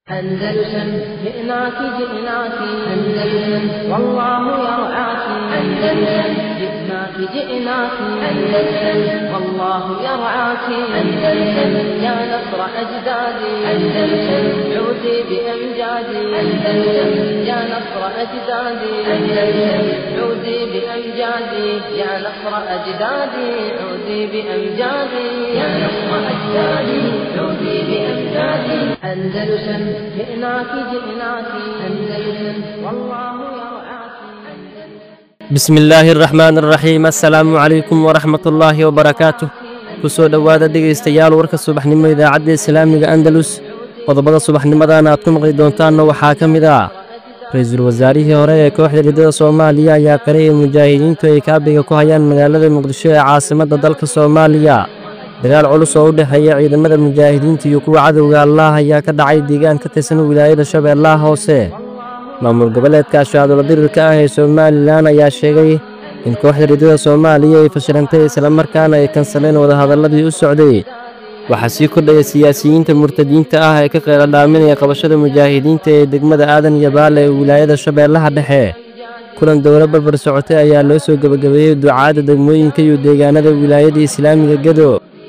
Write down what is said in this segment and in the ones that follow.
أندلسن جئناك جئناك أندلسن والله يرعاك أندلسن جئناك جئناك أندلسن والله يرعاك أندلسن يا نصر أجدادي أندلسن عودي بأمجادي أندلسن يا نصر أجدادي أندلسن عودي بأمجادي يا نصر أجدادي عودي بأمجادي يا نصر أجدادي عودي بأمجادي أندلسن جئناك جئناك أندلسن والله يرعاك bismi illaahi araxmaan araxiim assalaamu calaykum waraxmat ullaahi wabarakaatuh ku soo dhowaada dhegaystayaal warka subaxnimo idaacadda islaamiga andalus qodobada subaxnimadan aad ku maqli doontaanna waxaa ka mid ah ra-iisul wasaarihii hore ee kooxda riddada soomaaliya ayaa qiray in mujaahidiintu ay kaabiga ku hayaan magaalada muqdisho ee caasimadda dalka soomaaliya dagaal culus oo u dhexeeya ciidamada mujaahidiinta iyo kuwa cadowga allaah ayaa ka dhacay deegaan ka tirsan wilaayada shabeellaha hoose maamul goboleedka ashaadulo dirirka ah ee somalilan ayaa sheegay in kooxda riddada soomaaliya ay fashilantay islamarkaana ay kansaleen wadahadalladii u socday waxaa sii kordhaya siyaasiyiinta murtadiinta ah ee ka qeyla dhaaminaya qabashada mujaahidiinta ee degmada aadan iyo baale ee wilaayada shabeellaha dhexe kulan dowlo barbar socotay ayaa loo soo gebagabeeyey ducaadda degmooyinka iyo deegaanada wilaayada islaamiga gedo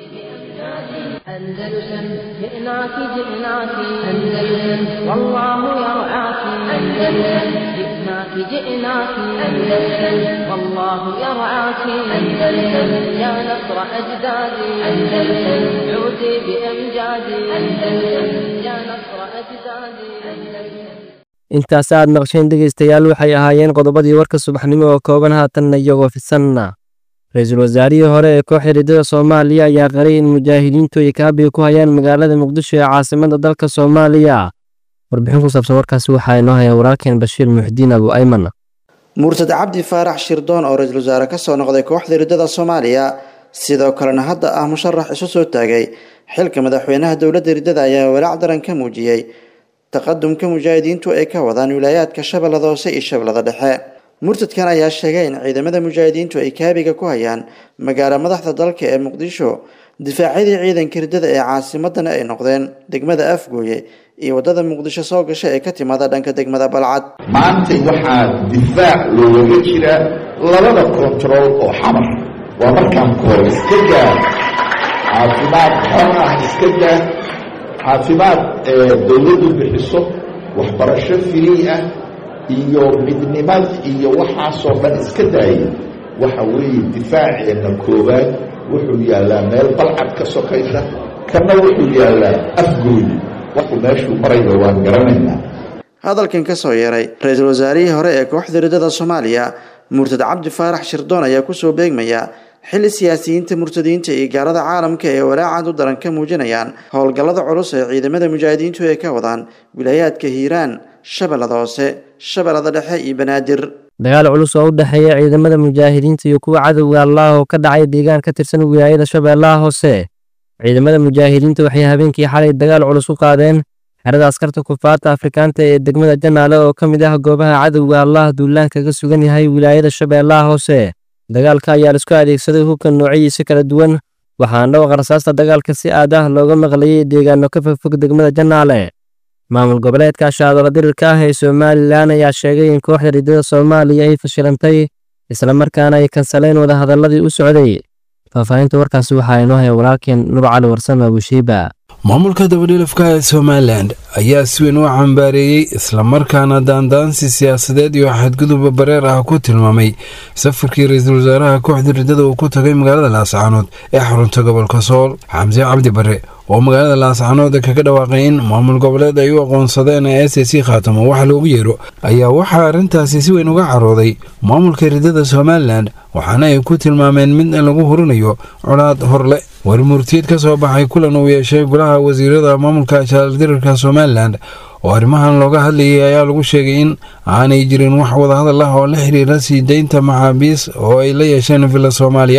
أندلسن جئناك جئناك أندلسن والله يرعاك أندلسن جئناك جئناك أندلسن والله يرعاك أندلسن يا نصر أجدادي أندلسن عودي بأمجادي أندلسن يا نصر أجدادي أندلسن intaas aad naqsheen dhegaystayaal waxay ahaayeen qodobadii warka subaxnimo oo kooban haatanna iyagoo fisanna ra-iisul wasaarihii hore ee kooxda riddada soomaaliya ayaa qaray in mujaahidiintu ay kaabiga ku hayaan magaalada muqdisho ee caasimadda dalka soomaaliya warbixin ku saabsan warkaasi waxaa inoo haya walaalkeen bashiir muxdiin abu ayman murtad cabdi faarax shirdoon oo ra-iisul wasaare ka soo noqday kooxda riddada soomaaliya sidoo kalena hadda ah musharax isu soo taagay xilka madaxweynaha dowladda riddada ayaa walaac daran ka muujiyey taqadumka mujaahidiintu ay ka wadaan wilaayaadka shabeellada hoose iyo shabeellada dhexe murtadkan ayaa sheegay in ciidamada mujaahidiintu ay kaabiga ku hayaan magaalo madaxda dalka ee muqdisho difaacyadii ciidanka riddada ee caasimadana ay noqdeen degmada afgooye iyo waddada muqdisho soo gasha ee ka timaada dhanka degmada balcad maantay waxaa difaac loogaga jira labada kontarool oo xamar waa markaan koor iska gaa caafimaad xor ah iska gaa caafimaad dowladdu bixiso waxbarasho firii ah iyo midnimad iyo waxaasoo dhan iska daaya waxa weeye difaaceenna koowaad wuxuu yaallaa meel balcad ka sokaysa kana wuxuu yaallaa afgooyi waxuu meeshuu marayba waan garanaynaa hadalkan ka soo yeeray ra-iisul wasaarihii hore ee kooxda riddada soomaaliya murtad cabdi faarax shirdoon ayaa kusoo beegmaya xilli siyaasiyiinta murtadiinta iyo gaalada caalamka ee walaacad u daran ka muujinayaan howlgallada culus ee ciidamada mujaahidiintu ay ka wadaan wilaayaadka hiiraan shabeellada hoose shabeellada dhexe iyo banaadir dagaal culus oo u dhexeeya ciidamada mujaahidiinta iyo kuwa cadowga allaah oo ka dhacay deegaan ka tirsan wilaayada shabeellaha hoose ciidamada mujaahidiinta waxay habeenkii xalay dagaal culus u qaadeen xerada askarta kufaarta afrikaanta ee degmada janaale oo ka mid ah goobaha cadowga allaah duulaan kaga sugan yahay wilaayada shabeellaha hoose dagaalka ayaa laisku adeegsaday hubka noocyadiisa kala duwan waxaana dhawaqa rasaasta dagaalka si aad ah looga maqlayay deegaano ka fogfog degmada janaale maamul goboleedka ashaadola dirirka ah ee somalilan ayaa sheegay in kooxda riddada soomaaliya ay fashilantay islamarkaana ay kansaleen wadahadalladii u socday faahfaahinta warkaasi waxaa inoo haya walaalkeen nur cali warsame abushiiba maamulka dabadhilafka ee somalilan ayaa si weyn u cambaareeyey islamarkaana daandaansi siyaasadeed iyo xadguduba bareer ah ku tilmaamay safarkii ra-iisul wasaaraha kooxda riddada uu ku tagay magaalada laascaanood ee xarunta gobolka sool xamse cabdi bare oo magaalada laascaanood kaga dhawaaqay in maamul goboleed ay u aqoonsadeen ee s c khaatamo wax loogu yeero ayaa waxaa arrintaasi si weyn uga carooday maamulka riddada somalilan waxaana ay ku tilmaameen mid lagu hurinayo colaad horle war murtiyeed ka soo baxay kulan uu yeeshay golaha wasiirada maamulka jaaldirirka somalilan oo arrimahan looga hadlayay ayaa lagu sheegay in aanay jirin wax wadahadal ah oo la xiriira sii deynta maxaabiis oo ay la yeesheen villa soomaaliya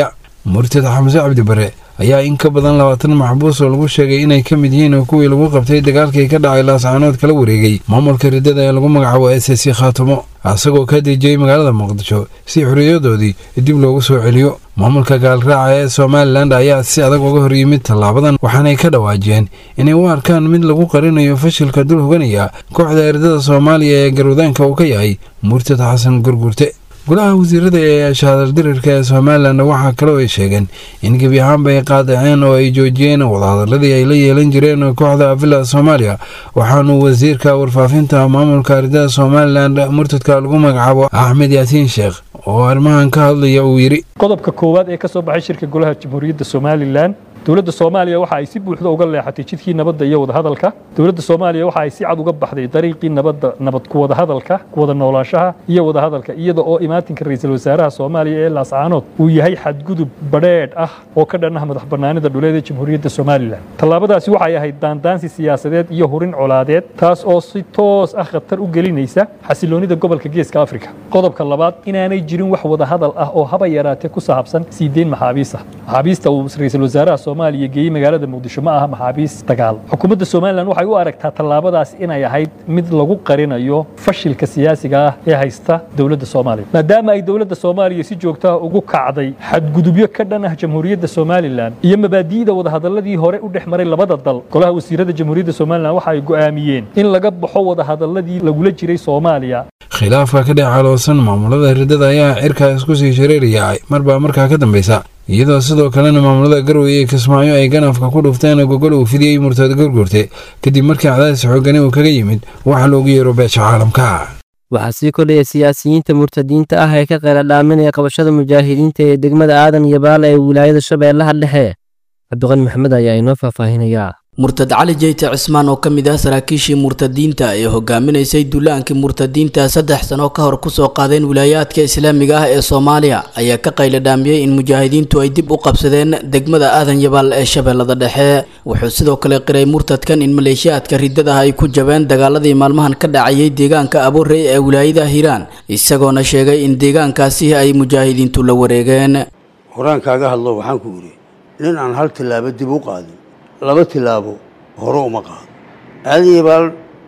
murtad xamse cabdi bare ayaa in ka badan labaatan maxbuus oo lagu sheegay inay ka mid yihiin kuwii lagu qabtay dagaalkii ka dhacay laascaanood kala wareegay maamulka riddada ee lagu magacaabo s c khaatumo isagoo ka dejiyey magaalada muqdisho si xuriyadoodii dib loogu soo celiyo maamulka gaalraaca ee somalilan ayaa si adag uga hor yimid tallaabadan waxaanay ka dhawaajiyeen inay u arkaan mid lagu qarinayo fashilka dul hoganaya kooxda erdada soomaaliya ee garwadaanka uu ka yahay murtad xasan gurgurte golaha wasiirada ee shahadaldirirka ee somalilan waxaa kaloo ay sheegeen in gebi ahaanba ay qaadaceen oo ay joojiyeen wadahadaladii ay la yeelan jireen kooxda villa soomaaliya waxaanu wasiirka warfaafinta maamulka ardada somalilan murtadka lagu magacaabo axmed yaasiin sheekh oo arrimahan ka hadlaya uu yidhi qodobka koowaad ee ka soo baxay shirka golaha jamhuuriyadda somalilan dowladda soomaaliya waxa ay si buuxda uga leexatay jidkii nabadda iyo wadahadalka dowladda soomaaliya waxa ay si cad uga baxday dariiqii nabadda nabad ku wadahadalka ku wada noolaanshaha iyo wadahadalka iyada oo imaatinka ra'iisul wasaaraha soomaaliya ee laascaanood uu yahay xadgudub badheedh ah oo ka dhan ah madax bannaanida dhuleed ee jamhuuriyadda somalilan tallaabadaasi waxay ahayd daandaansi siyaasadeed iyo hurin colaadeed taas oo si toos ah khatar u gelinaysa xasiloonida gobolka geeska afrika qodobka labaad inaanay jirin wax wadahadal ah oo haba yaraatee ku saabsan sii deyn maxaabiis ah maxaabiista uu ra'iisul wasaaraha soomaaliya geeyey magaalada muqdisho ma aha maxaabiis dagaal xukuumadda somalilan waxay u aragtaa tallaabadaas inay ahayd mid lagu qarinayo fashilka siyaasiga ah ee haysta dowladda soomaaliya maadaama ay dowladda soomaaliya si joogtaha ugu kacday xadgudubyo ka dhan ah jamhuuriyadda somalilan iyo mabaadi'da wadahadaladii hore u dhex maray labada dal golaha wasiirada jamhuuriyadda somalilan waxa ay go'aamiyeen in laga baxo wadahadaladii lagula jiray soomaaliya khilaafka ka dhex caloosan maamulada riddada ayaa cirkaa isku sii shareeraya marbaa markaa ka dambaysa iyadoo sidoo kalena maamulada garwey ee kismaayo ay ganafka ku dhufteen gogol uu fidiyey murtad gurgurte kadib markii cadaadis xoogani uu kaga yimid waxa loogu yeero beesha caalamka waxaa sii kordhaya siyaasiyiinta murtadiinta ah ee ka qayla dhaaminaya qabashada mujaahidiinta ee degmada aadan iyo baale ee wilaayada shabeellaha dhexe cabdiqani maxamed ayaa inoo faahfaahinayaa murtad cali jeyte cismaan oo ka mid ah saraakiishii murtadiinta ee hogaaminaysay duulaankii murtadiinta saddex sano ka hor kusoo qaadeen wilaayaadka islaamiga ah ee soomaaliya ayaa ka qayla dhaamiyey in mujaahidiintu ay dib u qabsadeen degmada aadan yabaal ee shabeellada dhexe wuxuu sidoo kale qiray murtadkan in maleeshiyaadka riddadaha ay ku jabeen dagaaladii maalmahan ka dhacayay deegaanka abuurey ee wilaayada hiiraan isagoona sheegay in deegaankaasi ay mujaahidiintu la wareegeen horaan kaaga hadlo waxaan ku yidhi nin aan hal tillaabo dib u qaadin laba tilaabo hore uma qaado aadan yabaal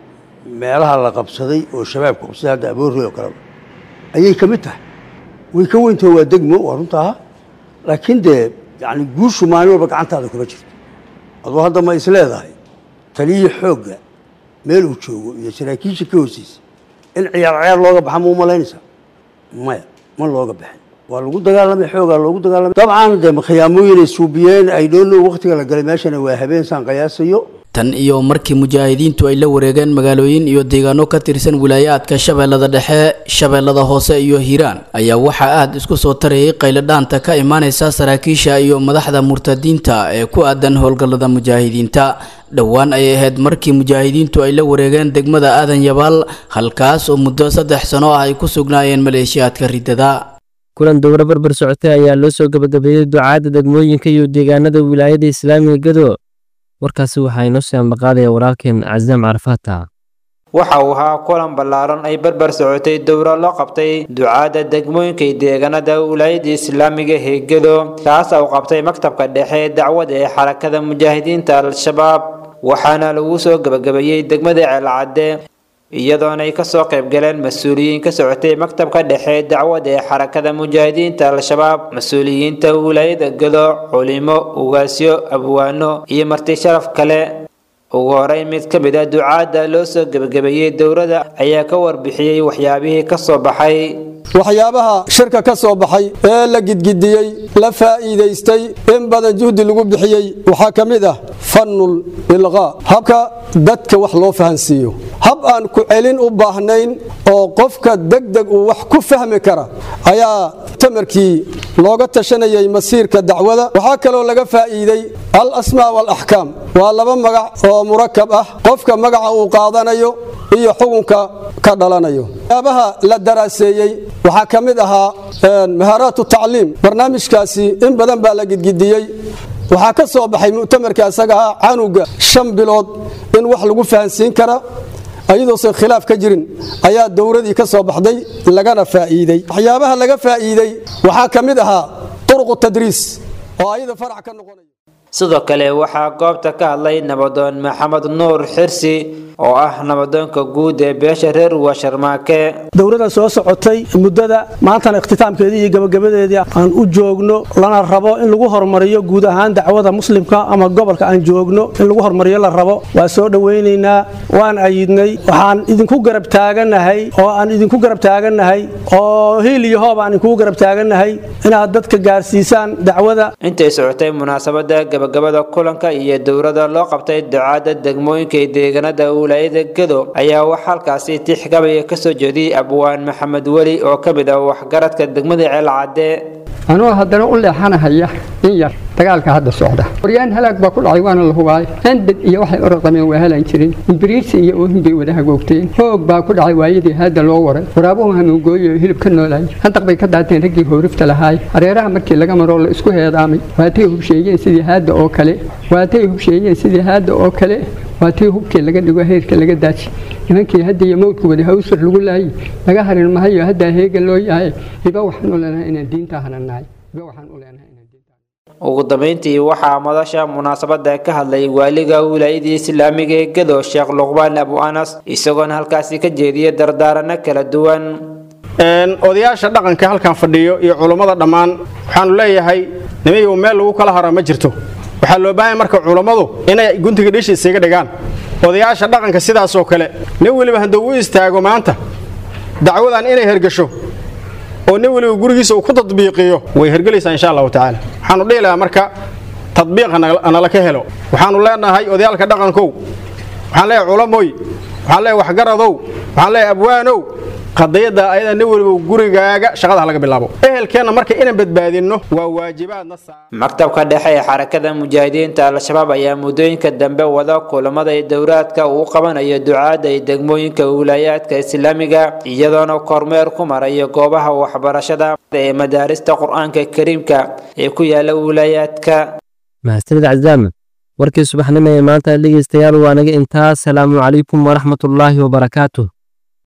meelaha la qabsaday oo shabaabka qabsaday hadda aboorey oo kaleba ayay ka mid tahay way ka weyntaho waa degmo waa runtaa laakiin dee yani guushu maalin walba gacantaada kuma jirto aduu hadda ma is leedahay taliyii xoogga meel uu joogo iyo saraakiisha ka hooseysa in ciyaar ciyaar looga baxa ma u malaynaysaa maya ma looga baxin waa lagu dagaalamay xoogaa loogu dagaalamay dabcan dee khiyaamooyinay suubiyeen ay dhoono waktiga la galay meeshana waa habeen saan qiyaasayo tan iyo markii mujaahidiintu ay la wareegeen magaalooyin iyo deegaano ka tirsan wilaayaadka shabeellada dhexe shabeellada hoose iyo hiiraan ayaa waxaa aad isku soo tarayay qayladhaanta ka imaanaysa saraakiisha iyo madaxda murtadiinta ee ku aadan howlgallada mujaahidiinta dhowaan ayay ahayd markii mujaahidiintu ay la wareegeen degmada aadan yabaal halkaas oo muddo saddex sano ah ay ku sugnaayeen maleeshiyaadka riddada kulan dowro barbar socotay ayaa loo soo gabagabeeyey ducaadda degmooyinka iyo deegaanada wilaayada islaamiga gado warkaasi waxaa inoo sii ambaqaadaya walaalkeen casaam carafaata waxa uu ahaa kulan ballaaran ay barbar socotay dowro loo qabtay ducaadda degmooyinka iyo deegaanada wilaayada islaamiga heegado kaas uu qabtay maktabka dhexe dacwada ee xarakada mujaahidiinta al-shabaab waxaana lagu soo gabagabeeyey degmada ceelcadde iyadoona ay kasoo qayb galeen mas-uuliyiin ka socotay maktabka dhexe dacwada ee xarakada mujaahidiinta al-shabaab mas-uuliyiinta wilaayada gado culimo ugaasyo abwaano iyo marti sharaf kale ugu horey mid ka mid a ducaadda loo soo gebagabeeyey dowladda ayaa ka warbixiyey waxyaabihii ka soo baxay waxyaabaha shirka ka soo baxay ee la gidgidiyey la faa'iidaystay in badan juhdi lagu bixiyey waxaa ka mid ah fannul ilqaa habka dadka wax loo fahansiiyo hab aan ku celin u baahnayn oo qofka degdeg uu wax ku fahmi kara ayaa tamarkii looga tashanayay masiirka dacwada waxaa kaloo laga faa'iiday al asmaa walaxkaam waa laba magac oo murakab ah qofka magaca uu qaadanayo iyo xukunka ka dhalanayo yaabaha la daraaseeyey waxaa ka mid ahaa mahaaraatu tacliim barnaamijkaasi in badan baa la gidgidiyey waxaa ka soo baxay mu'tamarka isaga ah canuga shan bilood in wax lagu fahansiin kara ayadoosan khilaaf ka jirin ayaa dowradii ka soo baxday lagana faa'iidey waxyaabaha laga faa'iidey waxaa ka mid ahaa turuqu tadriis oo ayada farac ka noqonaya sidoo kale waxaa goobta ka hadlay nabadoon maxamed nuur xirsi oo ah nabadoonka guud ee beesha reer washarmaake dowladda soo socotay muddada maantana ikhtitaamkeedii iyo gabagabadeedii aan u joogno lana rabo in lagu horumariyo guud ahaan dacwada muslimka ama gobolka aan joogno in lagu horumariyo la rabo waa soo dhowaynaynaa waan ayidnay waxaan idinku garab taaganahay oo aan idinku garab taaganahay oo hiil iyo hoob aan idinku garab taaganahay inaad dadka gaarsiisaan dacwada intay socotay munaasabada gabagabada kulanka iyo dowladda loo qabtay ducaada degmooyinka ee deegaanada wilaayada gedo ayaa wax halkaasi tixgabaya kasoo jeediyey abwaan maxamed weli oo ka mid ah waxgaradka degmada ceelcadde anuu haddana u leexanahaya in yar dagaalka hadda socda waryaan halaag baa ku dhacay waana la hubaay handad iyo waxay orodameen waa helaan jirin imbiriirsi iyo oohin bay wada hagoogteen hoog baa ku dhacay waayadii haadda loo waray waraabuhu hanuugooyo hilib ka noolaay handaq bay ka daateen raggii hoorifta lahaay hareeraha markii laga maroo la isku heedaamay waatay hubsheeyeen sidii haadda oo kale waatay hubsheeyeen sidii haadda oo kale waatii hubkii laga dhigo heerka laga daaji nimankii hadda iyo mawdku wada hawsar lagu laayay laga harin mahayo haddaa heega loo yahay iba waxaan u leenahay inaan diinta hananahay iba waxaan u leenahay ugu dambeyntii waxaa madasha munaasabada ka hadlay waaliga wilaayadii islaamiga ee gedo sheekh luqbaan abu anas isagoona halkaasi ka jeediyay dardaarano kala duwan odayaasha dhaqanka halkan fadhiyo iyo culummada dhammaan waxaanu leeyahay nimayow meel lagu kala haro ma jirto waxaa loo baahanya marka culummadu inay guntiga dhishi isaga dhigaan odayaasha dhaqanka sidaasoo kale nin weliba hadduu u istaago maanta dacwadan inay hergasho oo nin weliba gurigiisa uu ku tadbiiqiyo way hergelaysaa insha allahu tacaala waxaanu dhihi lahaa marka tadbiiq nala ka helo waxaanu leenahay odayaalka dhaqankow waxaan leeyahay culamoy waxaan leeyahay waxgaradow waxaan leeyahay abwaanow qadiyada ayada nin weliba gurigaaga shaqada laga bilaabo ehelkeenna marka inaan badbaadinno waa waajibaadna maktabka dhexe ee xarakada mujaahidiinta al-shabaab ayaa muddooyinka dambe wada kulamada dowraadka uu qabanayo ducaada ee degmooyinka wilaayaadka islaamiga iyadoona kormeer ku marayo goobaha waxbarashada ee madaarista qur-aanka kariimka ee ku yaala wilaayaadka mahadsanid cazaama warkii subaxnimo ee maanta dhegeystayaal waa naga intaas salaamu calaykum waraxmatullaahi wabarakaatuh